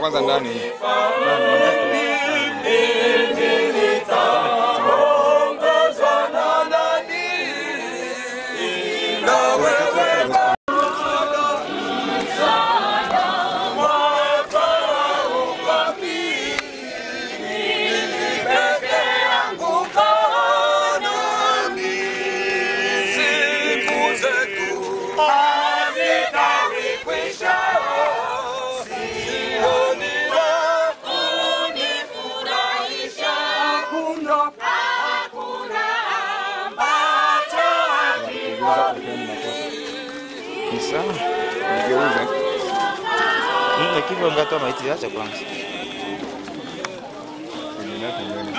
kwanza ndani. Ni sawa. Nigeuze. Mm, Lakini ungatoa maiti, acha kwanza. Endelea pembeni.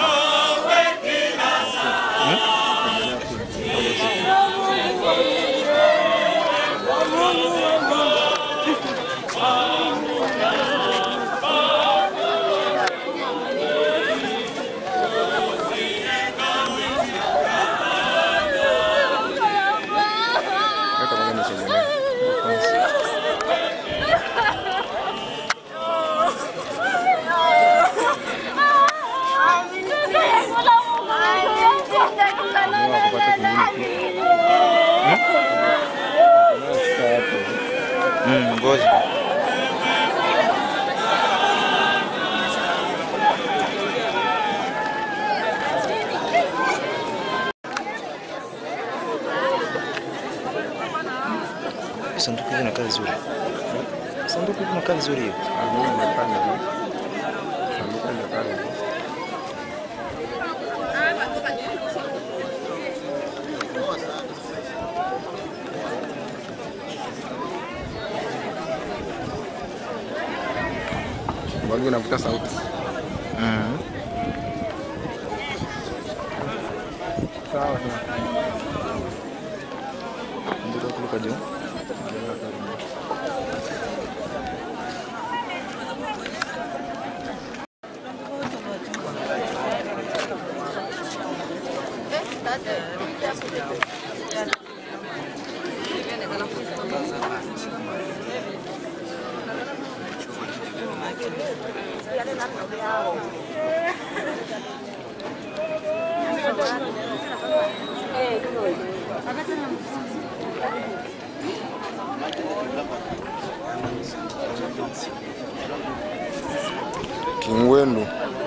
Weka pamoja na sogelea. Ndio kupata kingine pia. Unashika hapo. Mm, ngoja. Sanduku hili inakaa vizuri. Sanduku hili inakaa vizuri hiyo. Ah, mimi nimepanda hivi. Sanduku limekaa hivi. Mbona unavuta sauti? Mm. Sawa sawa. Ndio kutoka juu. Kingwendu.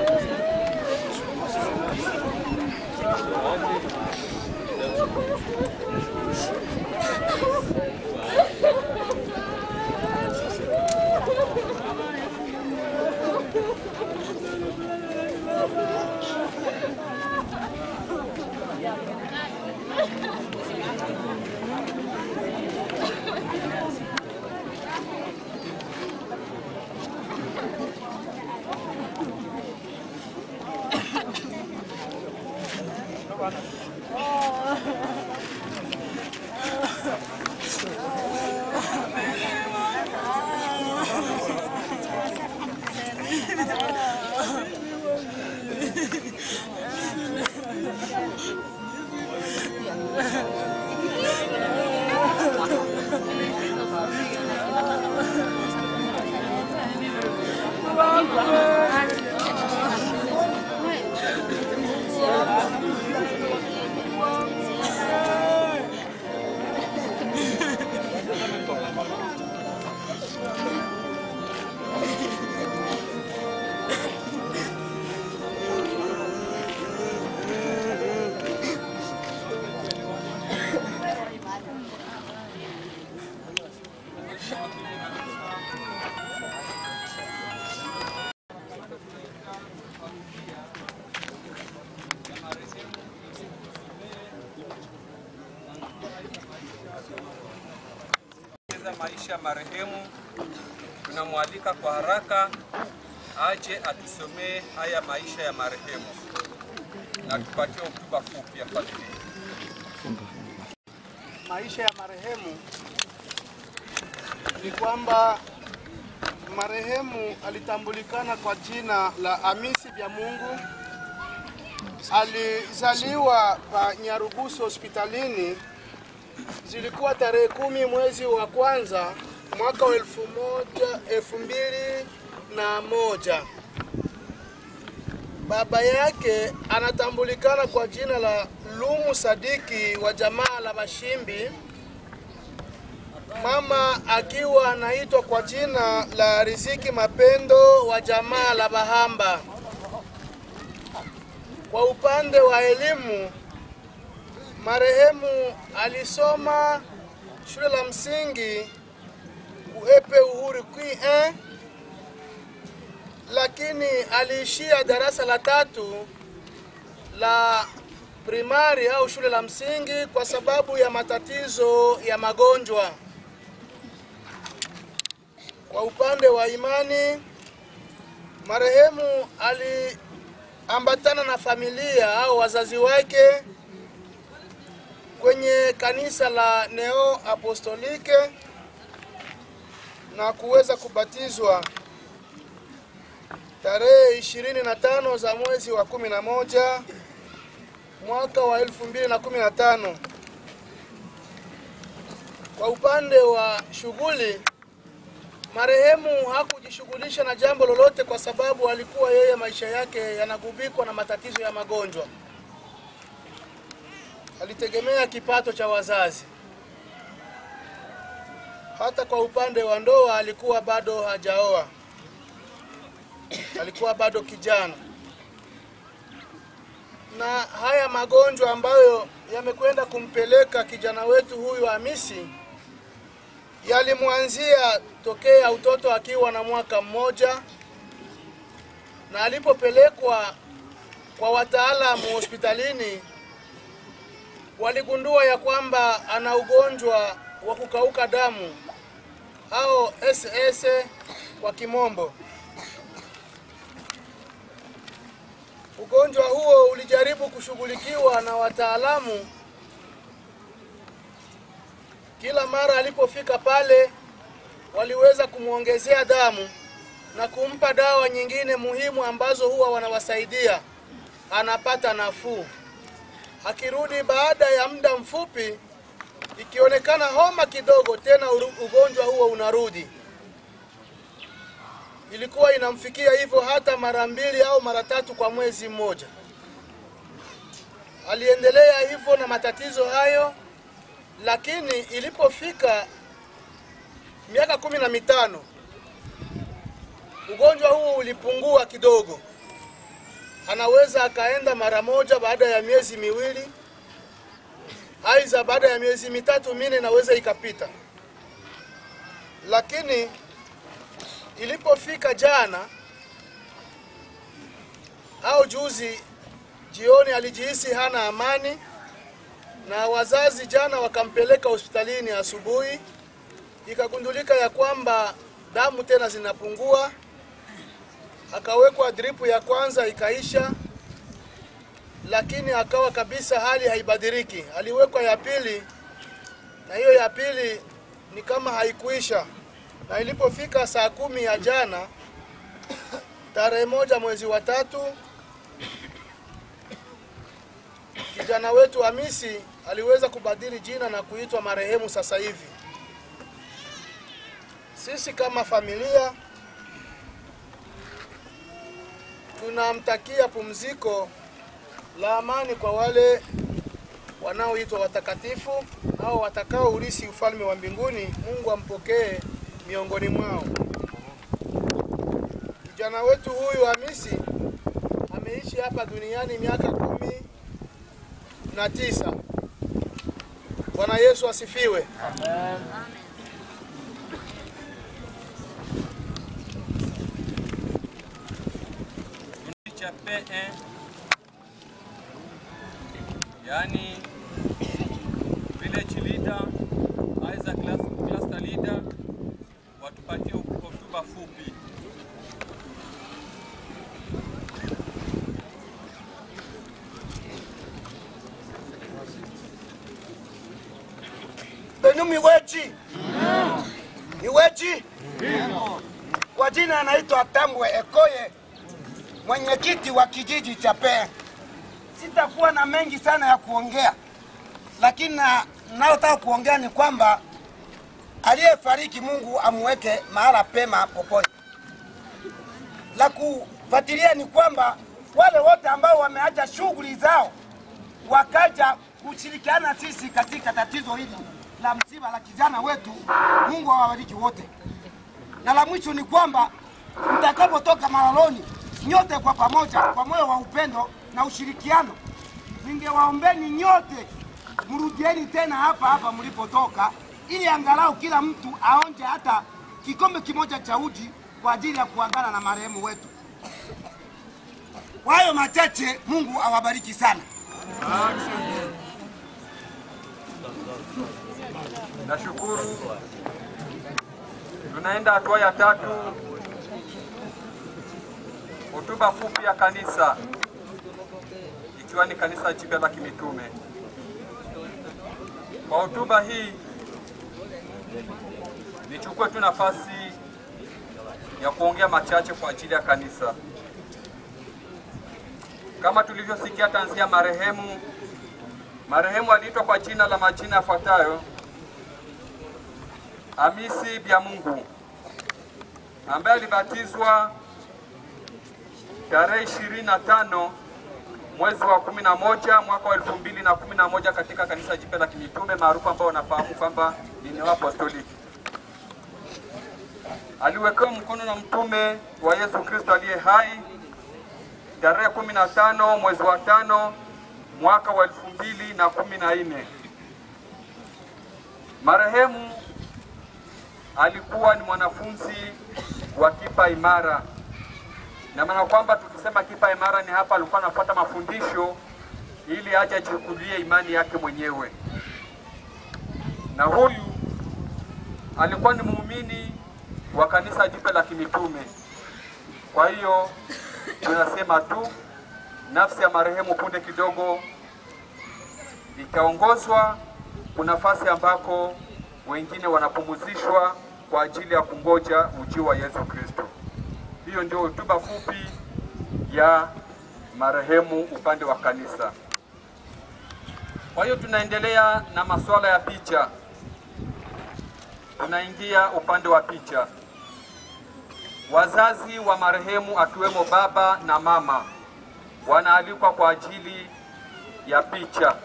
za maisha ya marehemu, tunamwalika kwa haraka aje atusomee haya maisha ya marehemu na tupatie hotuba fupi ya familia. maisha ya marehemu ni kwamba marehemu alitambulikana kwa jina la Hamisi Bya Mungu. Alizaliwa pa Nyarugusu hospitalini, zilikuwa tarehe kumi mwezi wa kwanza mwaka wa elfu moja elfu mbili na moja. Baba yake anatambulikana kwa jina la Lumu Sadiki wa jamaa la Bashimbi, mama akiwa anaitwa kwa jina la Riziki Mapendo wa jamaa la Bahamba. Kwa upande wa elimu, marehemu alisoma shule la msingi Uepe Uhuru Kwi eh, lakini aliishia darasa la tatu la primari au shule la msingi kwa sababu ya matatizo ya magonjwa. Kwa upande wa imani, marehemu aliambatana na familia au wazazi wake kwenye kanisa la Neo Apostolike na kuweza kubatizwa tarehe 25 za mwezi wa 11 mwaka wa 2015. Kwa upande wa shughuli, marehemu hakujishughulisha na jambo lolote kwa sababu alikuwa yeye maisha yake yanagubikwa na matatizo ya magonjwa. Alitegemea kipato cha wazazi. Hata kwa upande wa ndoa alikuwa bado hajaoa, alikuwa bado kijana. Na haya magonjwa ambayo yamekwenda kumpeleka kijana wetu huyu Hamisi yalimwanzia tokea utoto akiwa na mwaka mmoja, na alipopelekwa kwa wataalamu hospitalini waligundua ya kwamba ana ugonjwa wa kukauka damu au SS kwa kimombo. Ugonjwa huo ulijaribu kushughulikiwa na wataalamu. Kila mara alipofika pale, waliweza kumwongezea damu na kumpa dawa nyingine muhimu ambazo huwa wanawasaidia, anapata nafuu. Akirudi baada ya muda mfupi, ikionekana homa kidogo, tena uru- ugonjwa huo unarudi. Ilikuwa inamfikia hivyo hata mara mbili au mara tatu kwa mwezi mmoja. Aliendelea hivyo na matatizo hayo, lakini ilipofika miaka kumi na mitano ugonjwa huu ulipungua kidogo. Anaweza akaenda mara moja baada ya miezi miwili, aidha baada ya miezi mitatu minne inaweza ikapita, lakini ilipofika jana au juzi jioni, alijihisi hana amani, na wazazi jana wakampeleka hospitalini asubuhi, ikagundulika ya kwamba damu tena zinapungua. Akawekwa dripu ya kwanza ikaisha, lakini akawa kabisa hali haibadiliki. Aliwekwa ya pili, na hiyo ya pili ni kama haikuisha na ilipofika saa kumi ya jana tarehe moja mwezi wa tatu, kijana wetu Hamisi aliweza kubadili jina na kuitwa marehemu sasa hivi. Sisi kama familia tunamtakia pumziko la amani kwa wale wanaoitwa watakatifu au watakao urisi ufalme wa mbinguni. Mungu ampokee miongoni mwao. Kijana wetu huyu Hamisi ameishi hapa duniani miaka kumi na tisa. Bwana Yesu asifiwe. cha P1 yaani village leader aidha class, cluster leader watupatie hotuba fupi. Benu miweji miweji, kwa jina anaitwa Tambwe Ekoye, mwenyekiti wa kijiji cha Pea. Sitakuwa na mengi sana ya kuongea, lakini na nayotaka kuongea ni kwamba aliyefariki Mungu amuweke mahala pema poponi. la kufuatilia ni kwamba wale wote ambao wameacha shughuli zao wakaja kushirikiana sisi katika tatizo hili la msiba la kijana wetu, Mungu awabariki wote. Na la mwisho ni kwamba mtakapotoka malaloni nyote kwa pamoja, kwa moyo wa upendo na ushirikiano, ningewaombeni nyote mrudieni tena hapa hapa mlipotoka, ili angalau kila mtu aonje hata kikombe kimoja cha uji kwa ajili ya kuagana na marehemu wetu. Kwa hayo machache, Mungu awabariki sana. Nashukuru. Tunaenda hatua ya tatu, hotuba fupi ya kanisa, ikiwa ni kanisa jipya la kimitume. Kwa hotuba hii nichukue tu nafasi ya kuongea machache kwa ajili ya kanisa. Kama tulivyosikia tanzia marehemu, marehemu aliitwa kwa jina la majina yafuatayo: Hamisi Byamungu ambaye alibatizwa tarehe 25 mwezi wa 11 mwaka wa 2011 katika kanisa jipya la kimitume maarufu ambao wanafahamu kwamba ni Neo Apostoliki. Aliwekewa mkono na mtume wa Yesu Kristo aliye hai tarehe 15 mwezi wa tano mwaka wa 2014. Marehemu alikuwa ni mwanafunzi wa Kipa Imara, na maana kwamba tukisema Kipa Imara ni hapa alikuwa anafuata mafundisho ili aje ajichukulie imani yake mwenyewe, na huyu alikuwa ni muumini wa kanisa jipya la kimitume. Kwa hiyo tunasema tu nafsi ya marehemu punde kidogo itaongozwa kunafasi ambako wengine wanapumuzishwa kwa ajili ya kungoja ujio wa Yesu Kristo. Hiyo ndio hotuba fupi ya marehemu upande wa kanisa. Kwa hiyo tunaendelea na masuala ya picha, tunaingia upande wa picha. Wazazi wa marehemu akiwemo baba na mama wanaalikwa kwa ajili ya picha.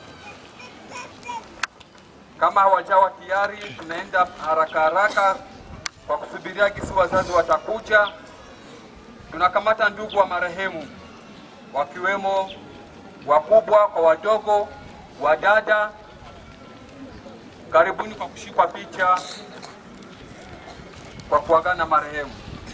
Kama hawajawa tayari, tunaenda haraka haraka kwa kusubiria gisi wazazi watakuja. Tunakamata ndugu wa marehemu wakiwemo wakubwa kwa wadogo, wadada. Karibuni kwa kushikwa picha kwa kuagana na marehemu.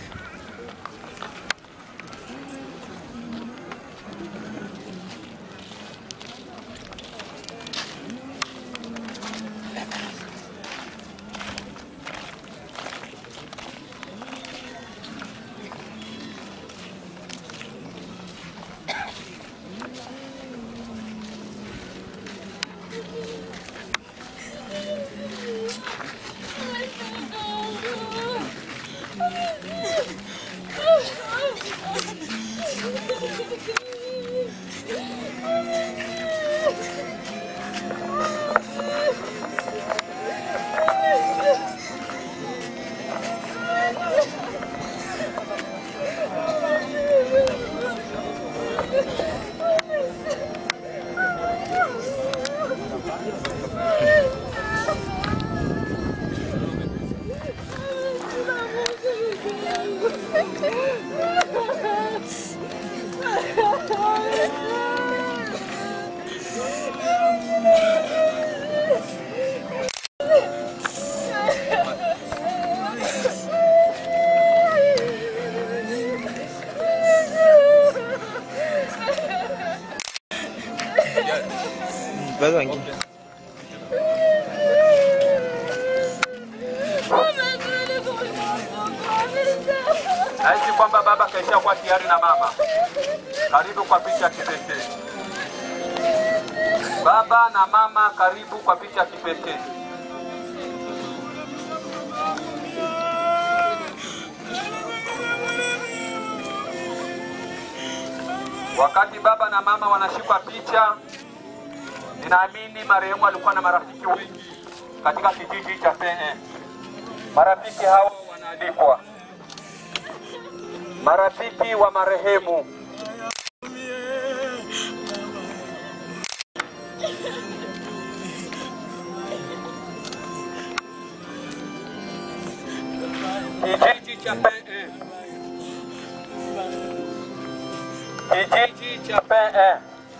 Bado wengine Nahisi kwamba baba kaisha kuwa tayari na mama. Karibu kwa picha ya kipekee. Baba na mama, karibu kwa picha ya kipekee. Wakati baba na mama wanashikwa picha, ninaamini marehemu alikuwa na marafiki wengi katika kijiji cha Pee. Marafiki hao wanaalikwa marafiki wa marehemu, kijiji cha Pee, kijiji cha Pee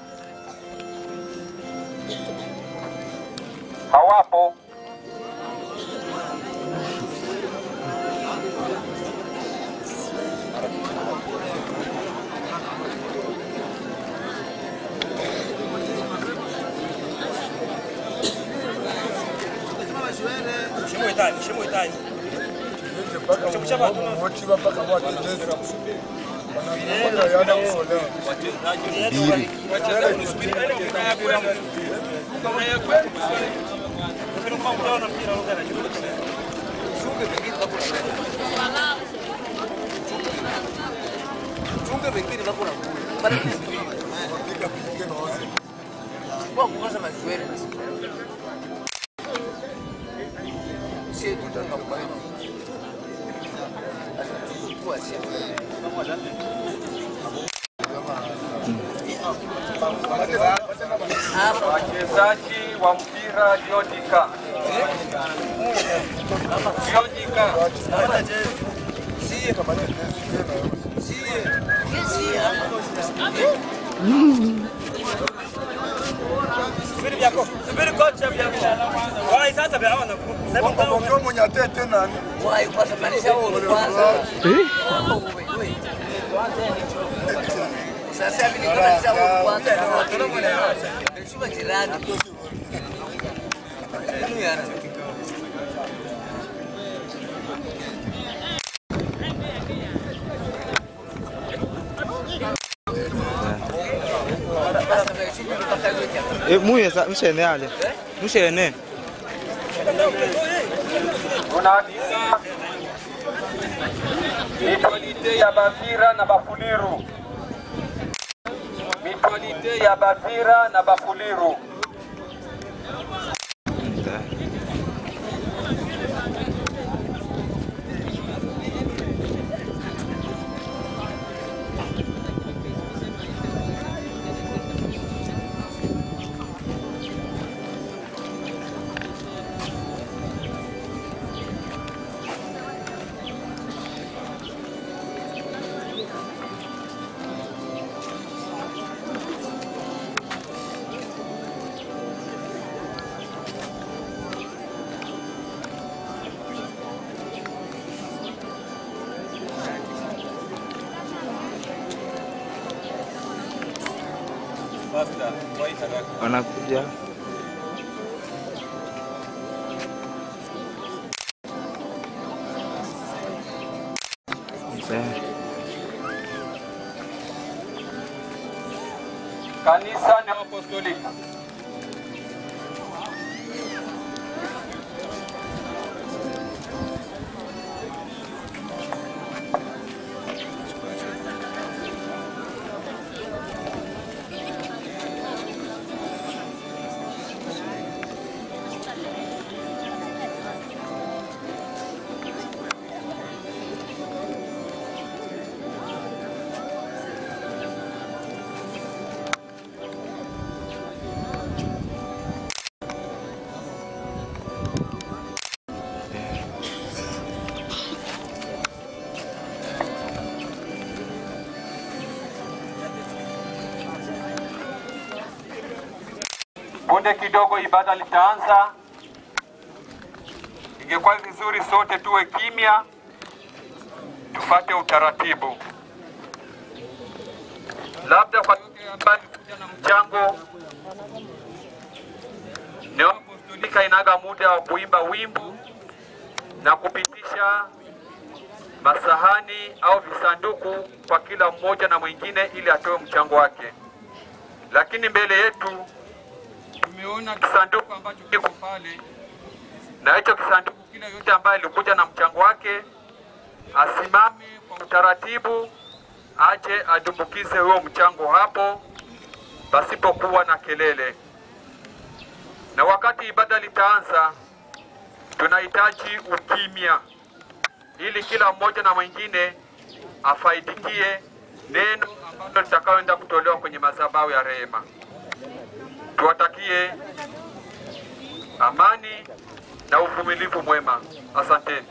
hawapo. Wachezaji wa mpira Diodika, Diodika, E, muye sa mshene ale. Mshene. tunaandika mitualite ya Bavira na Bafuliru, mitualite ya Bavira na Bafuliru. Wanakuja. Mzee. Kanisa ni Apostoliki. Punde kidogo ibada litaanza. Ingekuwa vizuri sote tuwe kimya, tufate utaratibu. Labda kwa yule ambaye alikuja na mchango, Neo Apostolika inaga muda wa kuimba wimbo na kupitisha masahani au visanduku kwa kila mmoja na mwingine ili atoe mchango wake, lakini mbele yetu tumeona kisanduku ambacho kiko pale, na hicho kisanduku, kila yote ambaye alikuja na mchango wake asimame kwa utaratibu, aje adumbukize huo mchango hapo pasipokuwa na kelele. Na wakati ibada litaanza, tunahitaji ukimya ili kila mmoja na mwingine afaidikie neno ambalo litakayoenda kutolewa kwenye madhabahu ya rehema. Tuwatakie amani na uvumilivu mwema. Asanteni.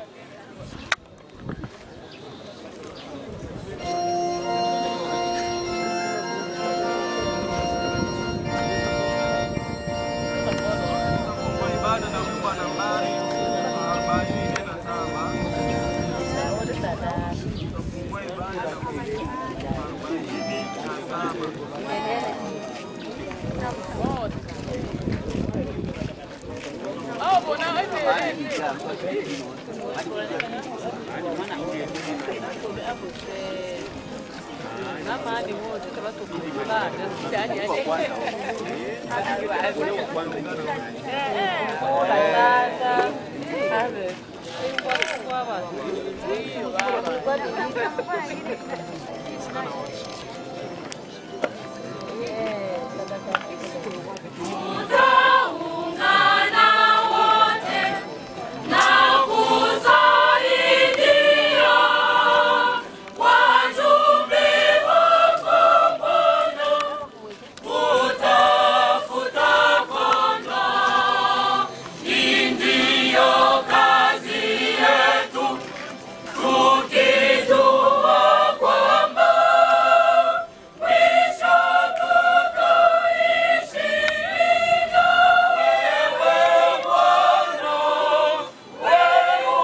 Tutaungana wote na kusaidia wajumbe wako Bwana kutafuta kondoo. Hii ndiyo kazi yetu, tukijua kwamba mwisho tutaishi na wewe Bwana wetu.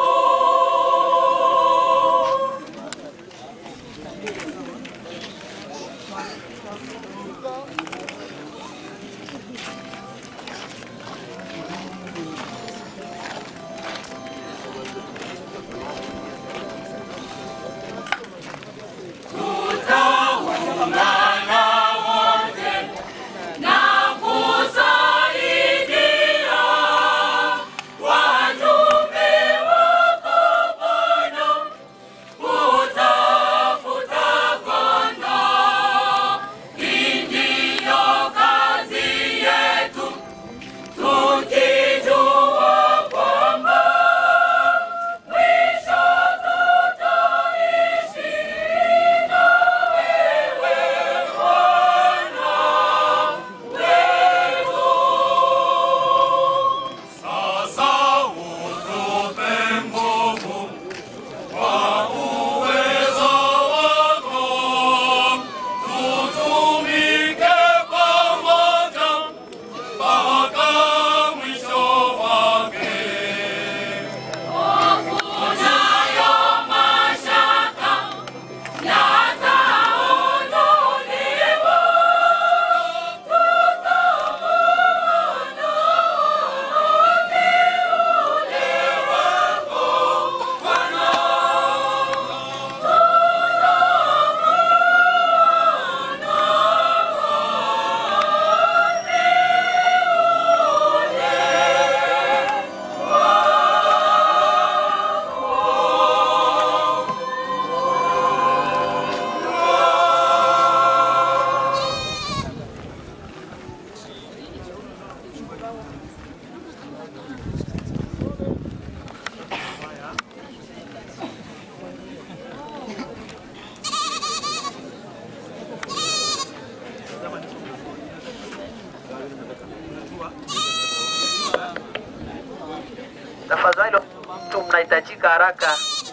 Tutaungana wote na kusaidia wajumbe wako Bwana kutafuta kondoo. Hii ndiyo kazi yetu, tukijua kwamba mwisho tutaishi na wewe Bwana wetu. Sasa utupe nguvu kwa uwezo wako, tutumike pamoja mpaka mwisho wake. Hofu nayo mashaka yataondolewa, tutaona uteule wako Bwana. Tafadhali tu mnahitajika haraka.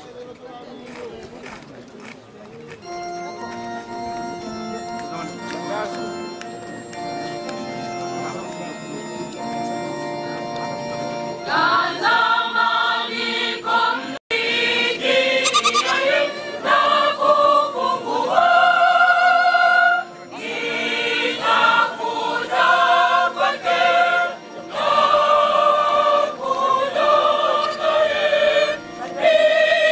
Tazama niko mlikiaye na kufungua, nitakuja kwake na kuja naye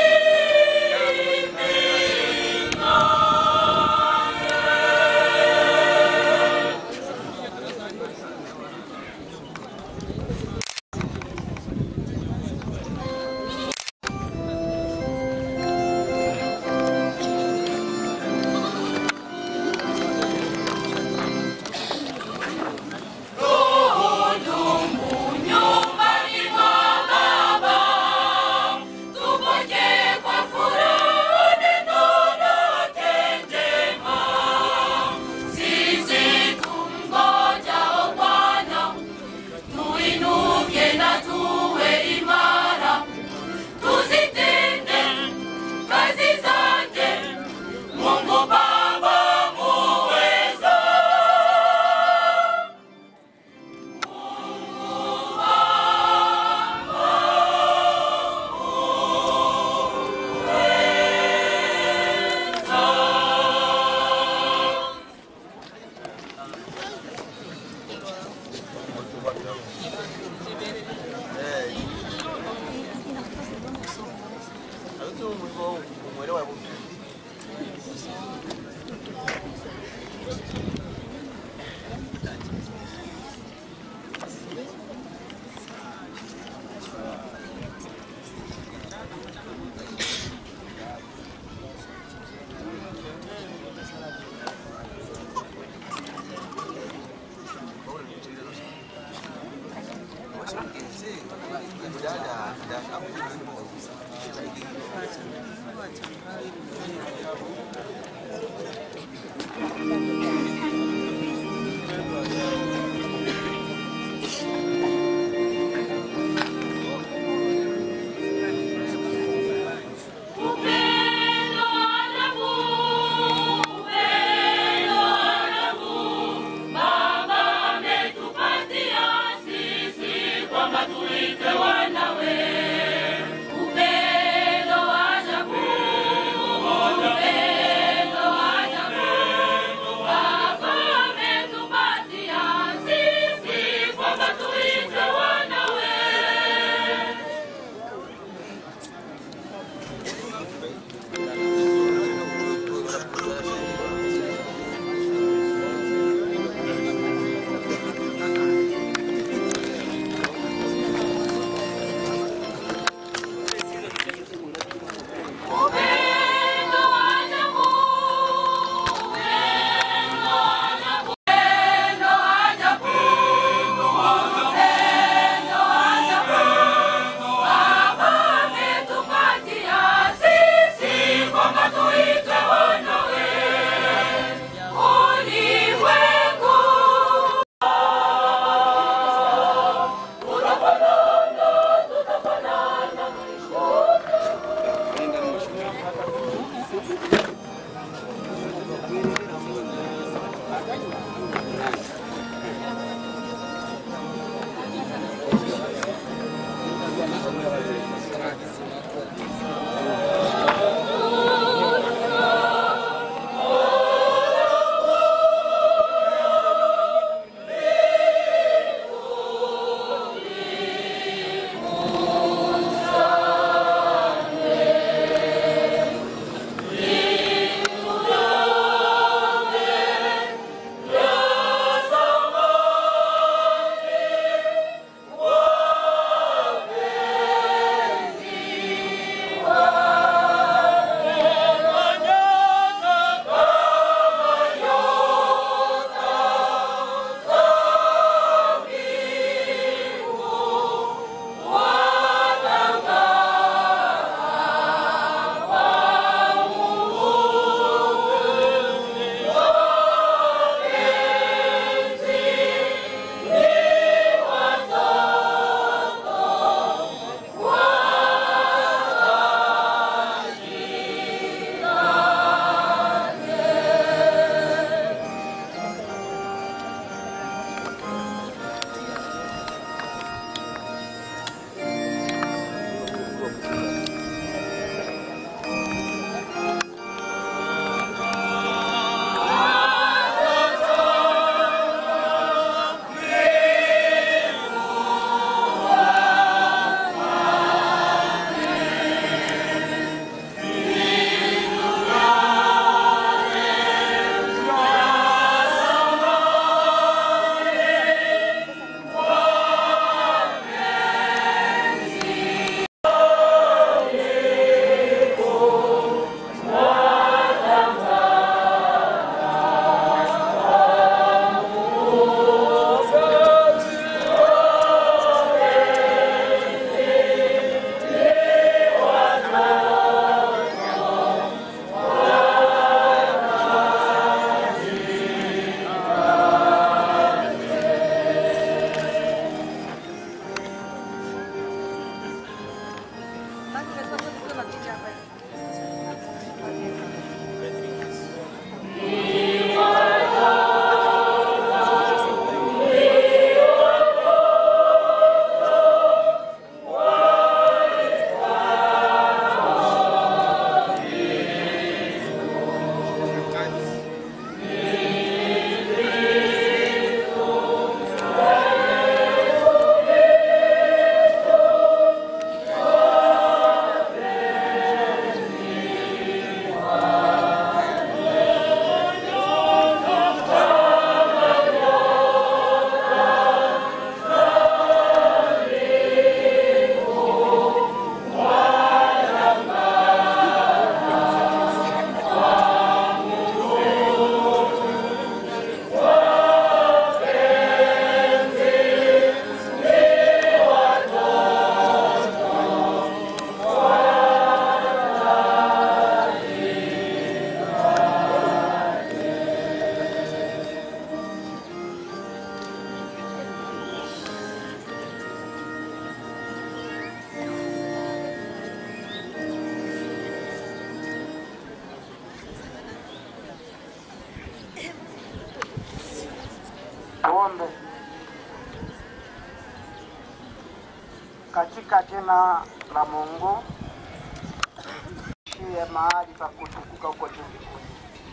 Upendo ajabu, upendo ajabu, Baba ametupatia sisi kwamba tuitwe wanawe. Upendo ajabu, upendo ajabu, Baba ametupatia sisi kwamba tuitwe wanawe. Upendo ajabu, upendo ajabu, upendo ajabu, upendo ajabu, Baba ametupatia sisi kwamba tuitwe wanawe. Ulimwengu Tuombe. Katika jina la Mungu shie mahali pa kutukuka huko juu mbinguni,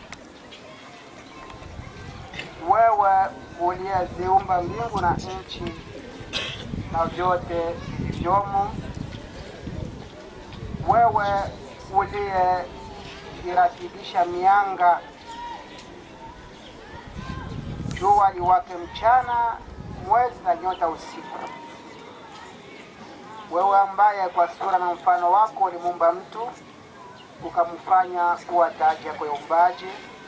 wewe uliyeziumba mbingu na nchi na vyote vilivyomo, wewe uliyeiratilisha mianga jua liwake mchana, mwezi na nyota usiku. Wewe ambaye kwa sura na mfano wako ulimuumba mtu ukamfanya kuwa taji yako ya uumbaji,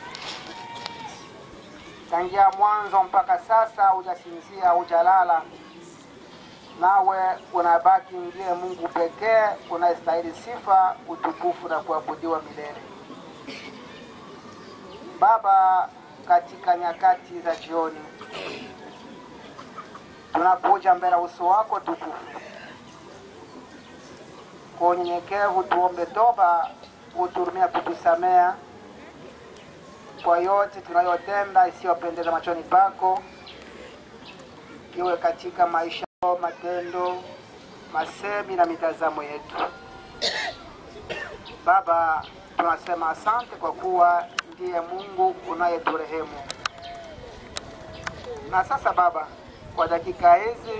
tangia mwanzo mpaka sasa hujasinzia, hujalala, nawe unabaki ndiye Mungu pekee unayestahili sifa, utukufu na kuabudiwa milele. Baba, katika nyakati za jioni tunakuja mbele ya uso wako tukufu kwa unyenyekevu, tuombe toba, uturumia kutusamea kwa yote tunayotenda isiyopendeza machoni pako, iwe katika maisha, matendo, masemi na mitazamo yetu. Baba, tunasema asante kwa kuwa ndiye Mungu unayeturehemu. Na sasa Baba, kwa dakika hizi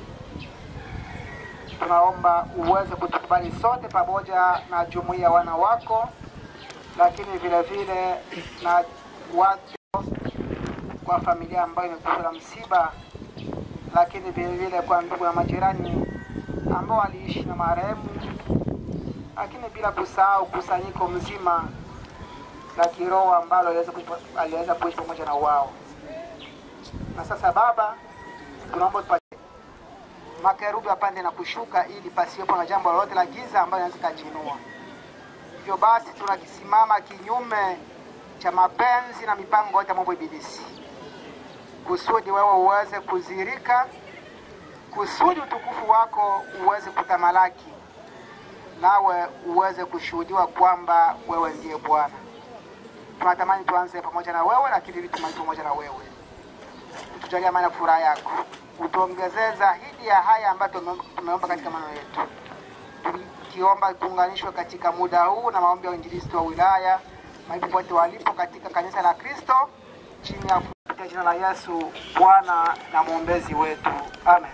tunaomba uweze kutukubali sote pamoja na jumuiya wana wako, lakini vile vile na watu kwa familia ambayo imekuwa na msiba, lakini vile vile kwa ndugu na majirani ambao waliishi na marehemu, lakini bila kusahau kusanyiko mzima la kiroho ambalo aliweza kuishi- aliweza kuishi pamoja na wao. Na sasa Baba, tunaomba tupatie makerubi apande na kushuka, ili pasiwepo na jambo lolote la giza ambalo linaweza kujinua. Hivyo basi tunakisimama kinyume cha mapenzi na mipango yote ya mambo ibilisi, kusudi wewe uweze kuzirika, kusudi utukufu wako uweze kutamalaki, nawe uweze kushuhudiwa kwamba wewe ndiye Bwana. Tunatamani tuanze pamoja na wewe, lakini ili tumalize pamoja na wewe. Utujalie amani na furaha yako, utuongezee zaidi ya haya ambayo tume- tumeomba katika maneno yetu, tukiomba tuunganishwe katika muda huu na maombi ya uinjilisti wa wilaya mahali popote walipo katika kanisa la Kristo chini ya kupitia jina la Yesu Bwana na mwombezi wetu, amen.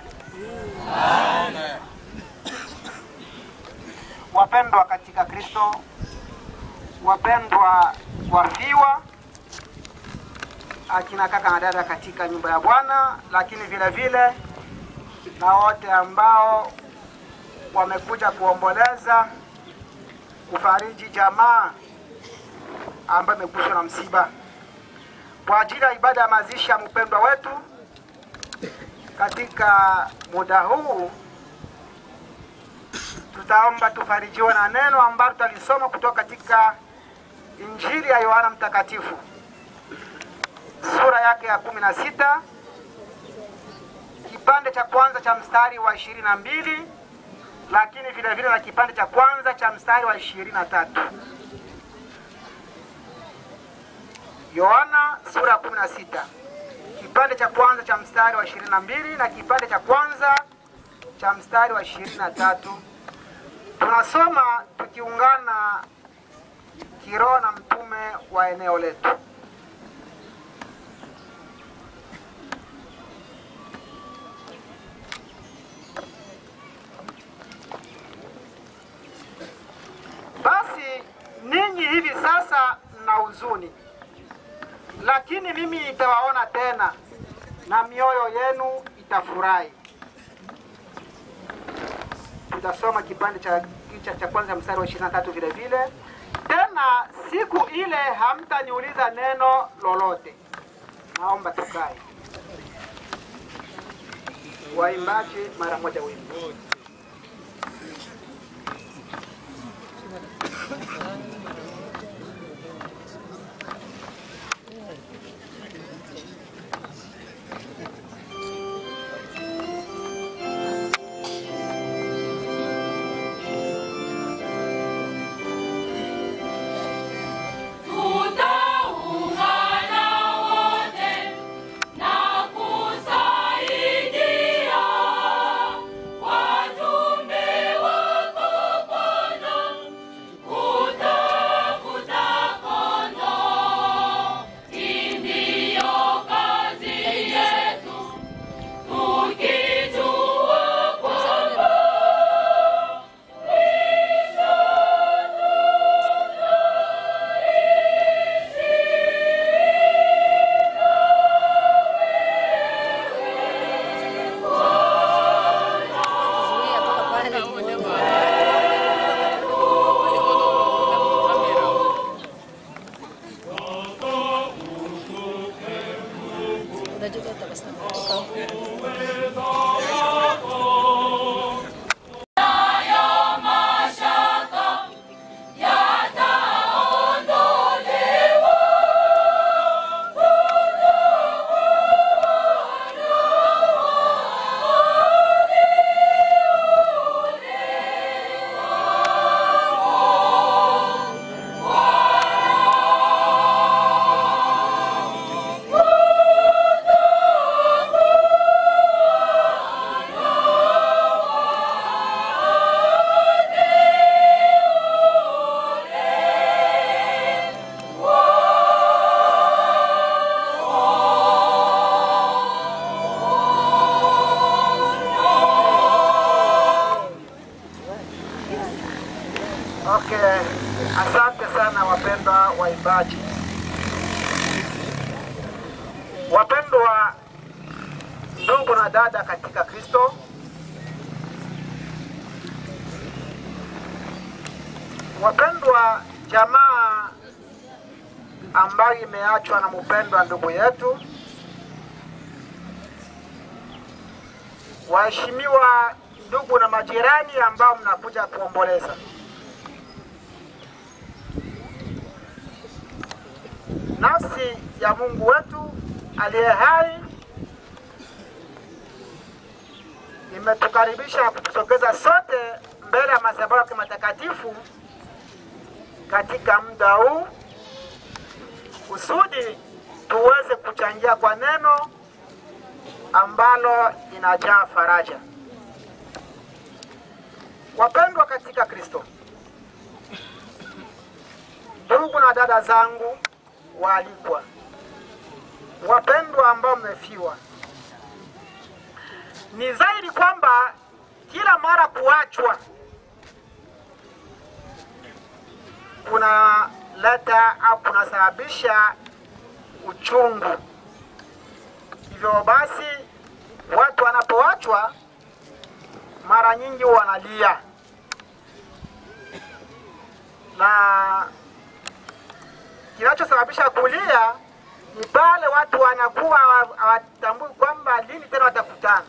Wapendwa katika Kristo, wapendwa wafiwa, akina kaka na dada katika nyumba ya Bwana, lakini vile vile na wote ambao wamekuja kuomboleza kufariji jamaa ambayo imeguswa na msiba kwa ajili ya ibada ya mazishi ya mpendwa wetu. Katika muda huu tutaomba tufarijiwe na neno ambalo tutalisoma kutoka katika Injili ya Yohana Mtakatifu sura yake ya kumi na sita kipande cha kwanza cha mstari wa ishirini na mbili lakini vile vile na kipande cha kwanza cha mstari wa ishirini na tatu Yohana sura ya kumi na sita kipande cha kwanza cha mstari wa ishirini na mbili na kipande cha kwanza cha mstari wa ishirini na tatu tunasoma tukiungana kiroho na mtume wa eneo letu. Basi ninyi hivi sasa mna huzuni, lakini mimi nitawaona tena na mioyo yenu itafurahi. Tutasoma kipande cha cha, cha kwanza mstari wa 23 vile vile. Tena siku ile hamtaniuliza neno lolote. Naomba tukae. Waimbaji mara moja wimbo. Tutaungana wote na ku Okay, asante sana wapendwa waimbaji. Wapendwa ndugu na dada katika Kristo, wapendwa jamaa ambayo imeachwa na mpendwa ndugu yetu, waheshimiwa ndugu na majirani ambao mnakuja kuomboleza, nafsi ya Mungu wetu aliye hai imetukaribisha kutusogeza sote mbele ya madhabahu yake matakatifu katika muda huu kusudi tuweze kuchangia kwa neno ambalo inajaa faraja. Wapendwa katika Kristo, ndugu na dada zangu waalikwa, wapendwa ambao mmefiwa, ni zaidi kwamba kila mara kuachwa kunaleta au kunasababisha uchungu. Hivyo basi, watu wanapoachwa mara nyingi wanalia, na kinachosababisha kulia ni pale watu wanakuwa hawa- hawatambui kwamba lini tena watakutana,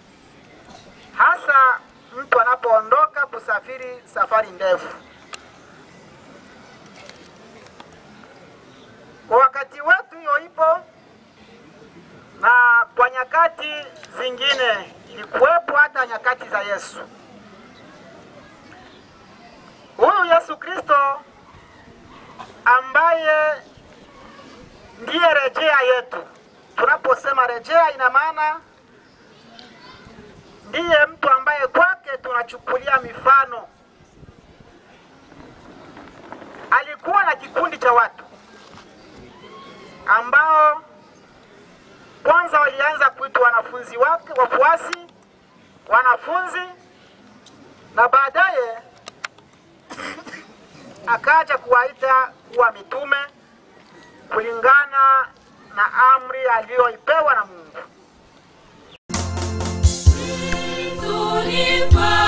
hasa mtu anapoondoka kusafiri safari ndefu. Kwa wakati wetu hiyo ipo, na kwa nyakati zingine ilikuwepo hata nyakati za Yesu. Huyu Yesu Kristo ambaye ndiye rejea yetu. Tunaposema rejea, ina maana ndiye mtu ambaye kwake tunachukulia mifano. Alikuwa na kikundi cha watu ambao kwanza walianza kuitwa wanafunzi wake, wafuasi, wanafunzi, na baadaye akaja kuwaita kuwa mitume kulingana na amri aliyoipewa na Mungu. Tulipa